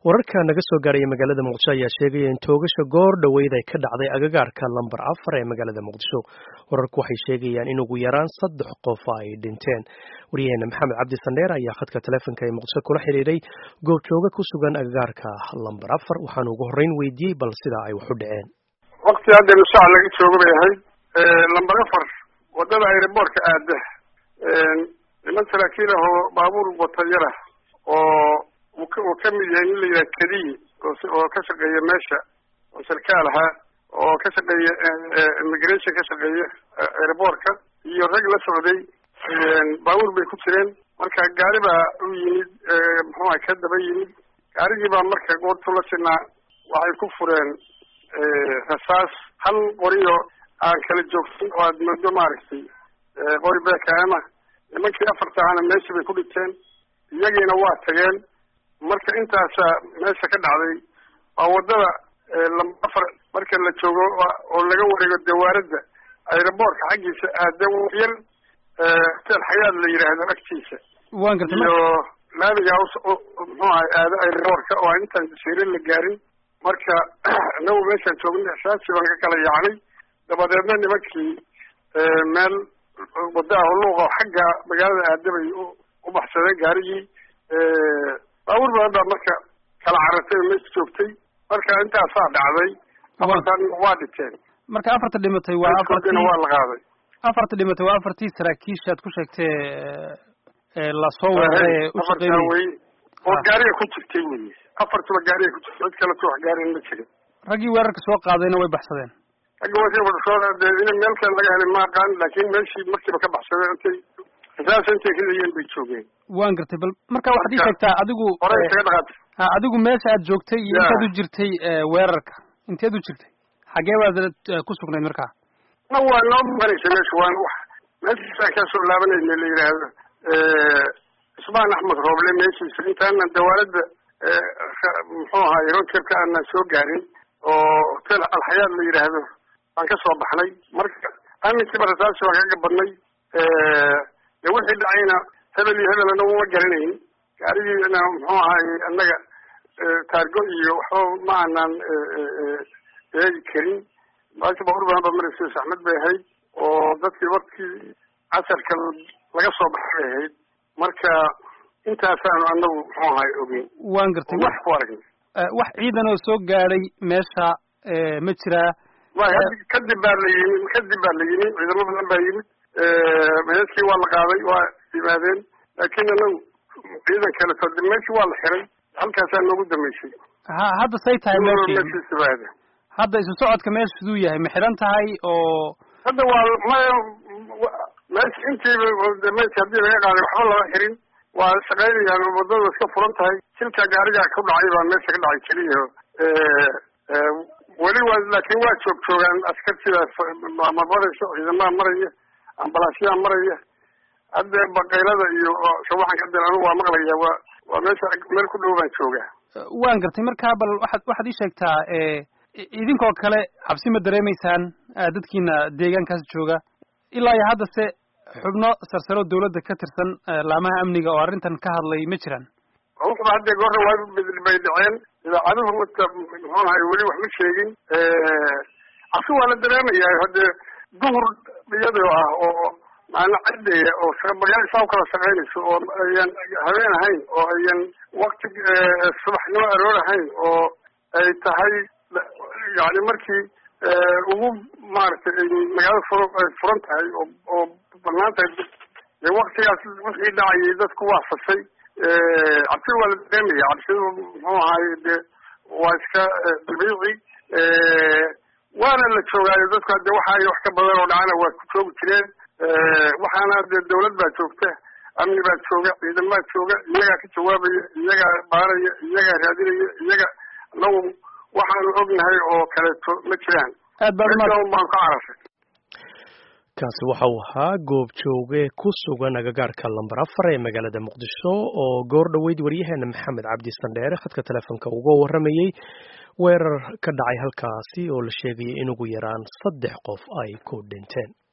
wararka naga soo gaaraya magaalada muqdisho ayaa sheegaya in toogasha goor dhoweyd ay ka dhacday agagaarka lambar afar ee magaalada muqdisho wararku waxay sheegayaan in ugu yaraan saddex qof ay dhinteen waryaheena maxamed cabdi sandheer ayaa khadka taleefonka ee muqdisho kula xiriiray goobjooga ku sugan agagaarka lambar afar waxaanu ugu horreyn weydiiyey bal sida ay wax u dhaceen waqti hadda nushac laga jooga bay ahayd lambar afar wadada aeroboortka aada niman saraakiil ah oo baabuur watayara oo uu ka mid yahay nin la yidhaha kadiyi oo ka shaqeeya meesha oo sarkaal ahaa oo ka shaqeeya immigration ka shaqeeya airboortka iyo rag la socday baabuur bay ku jireen marka gaari baa u yimid muxuuha ka daba yimid gaarigii baa marka goortu la sinaa waxay ku fureen rasaas hal qoriyo aan kala joogsan oo aad moodo maaragtay qori beekaama nimankii afarta ahana meeshii bay ku dhinteen iyagiina waa tageen marka intaasaa meesha ka dhacday waa wadada lamba afar marka la joogo oo laga wareego dawaaradda aeroboortka xaggiisa aada yar hotel xayaad la yidhaahdo agtiisa waan gartay iyo laamiga muxuu ahay aado aeroboortka oo aan intaan jasiire la gaarin marka inagu meeshaan joogna ixsaasi baan ka kala yaacnay dabadeedna nimankii meel wadda ah luuqa xagga magaalada aadabay u baxsadeen gaarigii baabuur badan baa marka kala carartay oo meesha joogtay marka intaasaa dhacday afartan waa dhinteen marka afarta dhimatay waa afartii waa la qaaday afarta dhimatay waa afartii saraakiishaad ku sheegtay lasoo weeraray ee u shaqeynayay wey oo gaariga ku jirtay wey afartuba gaariga ku jirtay cid kaleto wax gaarin ma jirin raggii weerarka soo qaadayna way baxsadeen raggi wasoo in meel kale laga helay ma aqaan laakin meeshii markiiba ka baxsadeen intay rasaas intay ridayeen bay joogeen waan gartay bal marka waxaad ii sheegtaa adigu hore isaga dhaqaatay ha adigu meesha aad joogtay iyo intaad u jirtay weerarka inteed u jirtay xagee baad ku sugnayd markaa na waa noo maqanaysa meesha waan wax meeshiisaan kaa soo laabanayna la yidhaahdo ismaan axmed rooble meeshiisa intaanan dawaaladda muxuu ahaay roadtripka aanan soo gaarin oo hotel alxayaad la yidhaahdo baan ka soo baxnay marka aminkiiba rasaasi baan kaga badnay de wixii dhacayna hebel iyo hebel anagu ma garanayn gaarigiina muxuu ahaay annaga taargo iyo waxba ma aanan eegi karin baasha baabuur badan ba maraysa saxmad bay ahayd oo dadkii warkii casarka laga soo baxay bay ahayd marka intaasaanu anagu muxuu ahaay ogeyn waan gartay wax ku aragnay wax ciidan oo soo gaadhay meesha ma jiraa way kadib baa la yimid kadib baa la yimid ciidamo badan baa yimid meeskii waa la qaaday waa yimaadeen laakiin anagu ciidan kaleto de meeshii waa la xiray halkaasaa noogu dambeysay ha hadda say tahay meeshii meeshiisibaada hadda isu socodka meesha siduu yahay ma xiran tahay oo hadda waa maya meesha intiiba meesha haddii laga qaaday waxba lama xirin waa shaqaynayaan wadada iska furan tahay silka gaariga ku dhacay baa meesha ka dhacay keliya weli waa laakin waa joog joogaan askar sidaas ma marayso ciidamaha maraya ambalaasyaha maraya hadda bakaylada iyo shawaxan ka dil anigu waa maqlaya waa waa meesha meel ku dhow baan joogaa waan gartay marka bal waxaad waxaad ii sheegtaa idinkoo kale cabsi ma dareemaysaan dadkiina deegaankaas jooga ilaa iyo haddase xubno sarsaro dawladda ka tirsan laamaha amniga oo arrintan ka hadlay ma jiraan ruuxba hadda goorna waa bay dhaceen idaacaduhu mata muxuu ahay weli wax ma sheegin cabsi waa la dareemayaa hadde duhur iyadoo ah oo maalin cadeya oo magaala saa u kala shaqaynayso oo ayan habeen ahayn oo ayan wakti subaxnimo aroor ahayn oo ay tahay yani markii ugu maaragtay ay magaalada fur ay furan tahay oo oo banaan tahay de waktigaas wixii dhacayay dadku waa fasay cabsi waa la dareemaya cabsidu muxuu ahaay de waa iska dabiici waana la joogaayo dadku hadde waxa ay wax ka badan oo dhacana waa ku joogi jireen waxaana de dawlad baa joogta amni baa jooga ciidan baa jooga iyagaa ka jawaabaya iyagaa baaraya iyagaa raadinaya iyaga anagu waxaanu ognahay oo kaleeto ma jiraan aad baad baan ka carashay kaasi waxa uu ahaa goob jooge ku sugan agagaarka lambar afar ee magaalada muqdisho oo goor dhoweyd waryaheena maxamed cabdi sandheere khadka telefoonka uga warramayey weerar ka dhacay halkaasi oo la sheegayay in ugu yaraan saddex qof ay ku dhinteen